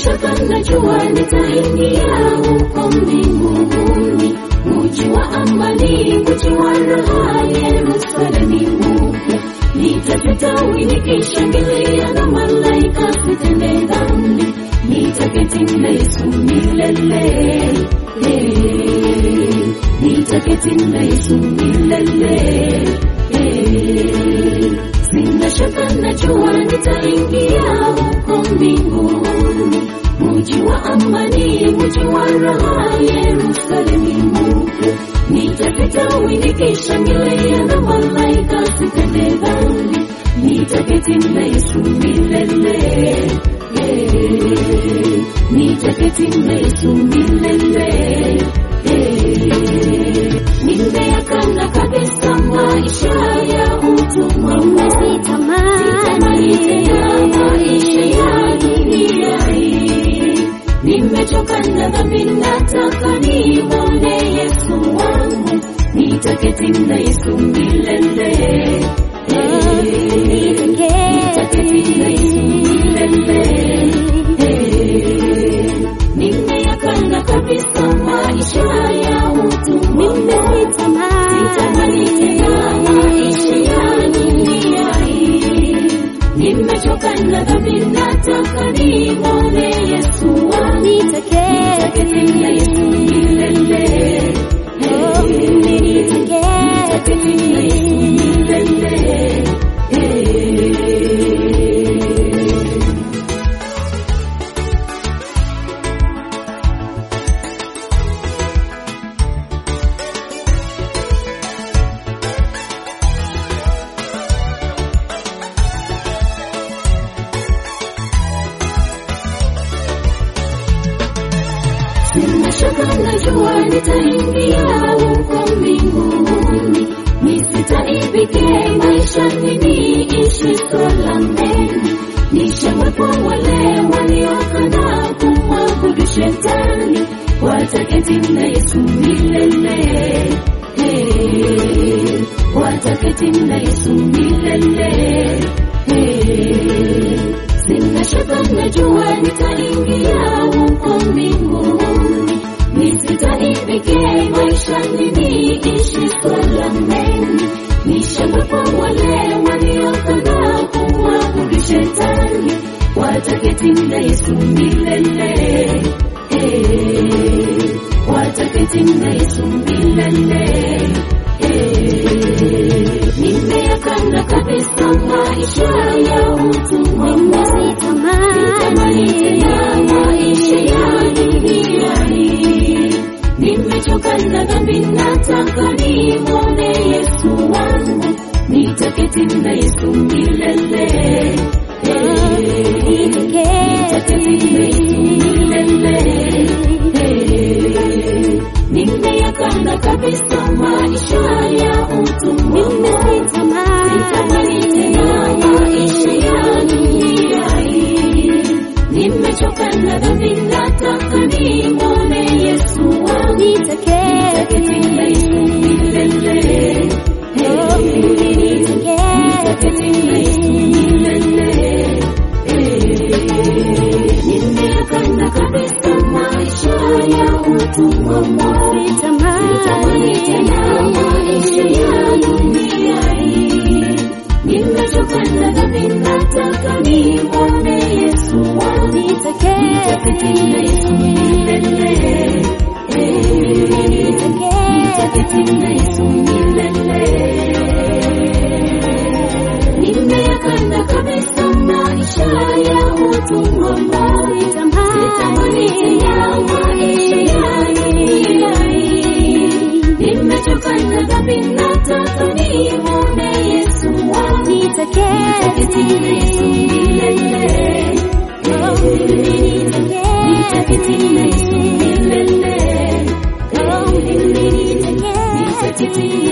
shaka najua nitaingia huko mbinguni, mji wa amani, mji wa raha, Yerusalemu mpya. Nitasitawi nikishangilia na malaika sitende dhambi, nitaketi na Yesu milele. Eh, Nitaketi na Yesu milele. Eh, Sina shaka najua nitaingia huko mbinguni, mji wa amani, mji wa raha, Yerusalemu mpya. Nitapitawi nikishangilia na malaika sitende dhambi, nitaketi na Yesu milele. Eh, Nitaketi na Yesu milele. Eh, Nimeyakana kabisa maisha ya utumwa Sitamani tena maisha ya dunia hii. Nimechoka na dhambi, nataka nimwone Yesu wangu, nitaketi na Yesu milele. Eh, nitaketi na Yesu milele. Eh, Nimeyakana kabisa maisha ya utumwa Sitamani tena maisha ya dunia hii. Nimechoka na dhambi, nataka nimwone Yesu wangu, nitaketi na Yesu milele. Nitaketi na Yesu milele. Eh. Sina shaka najua nitaingia huko mbinguni, nisitaibike maishani, niishi salameni, nishamwepo wale waliokana kumwabudu shetani, wataketi na Yesu milele. Eh, Wataketi na Yesu milele. Eh, Sina shaka najua nitaingia huko mbinguni, nisitaibike maishani, niishi salameni, nishamwepo wale waliokana kumwabudu shetani, wataketi na Yesu milele. Eh, Wataketi na Yesu milele. Eh, Nimeyakana kabisa maisha ya utumwa Sitamani tena maisha ya dunia hii. Nimechoka na dhambi, nataka nimwone Yesu wangu, nitaketi na Yesu milele. Eh, nitaketi na Yesu milele. Eh, Nimeyakana kabisa maisha ya utumwa Sitamani tena maisha ya dunia hii. Nimechoka na dhambi, nataka nimwone Yesu wangu, nitaketi na Yesu milele. Eh, nitaketi na Yesu milele. Eh, Nimeyakana kabisa maisha ya utumwa Sitamani tena maisha ya dunia hii. Nimechoka na dhambi, nataka nimwone Yesu wangu, nitaketi na Yesu milele. Eh, nitaketi na Yesu milele. Nimeyakana kabisa maisha ya utumwa Sitamani tena maisha ya dunia hii. Nimechoka na dhambi, nataka nimwone Yesu wangu, nitaketi na Yesu milele. Nitaketi na Yesu milele. Nitaketi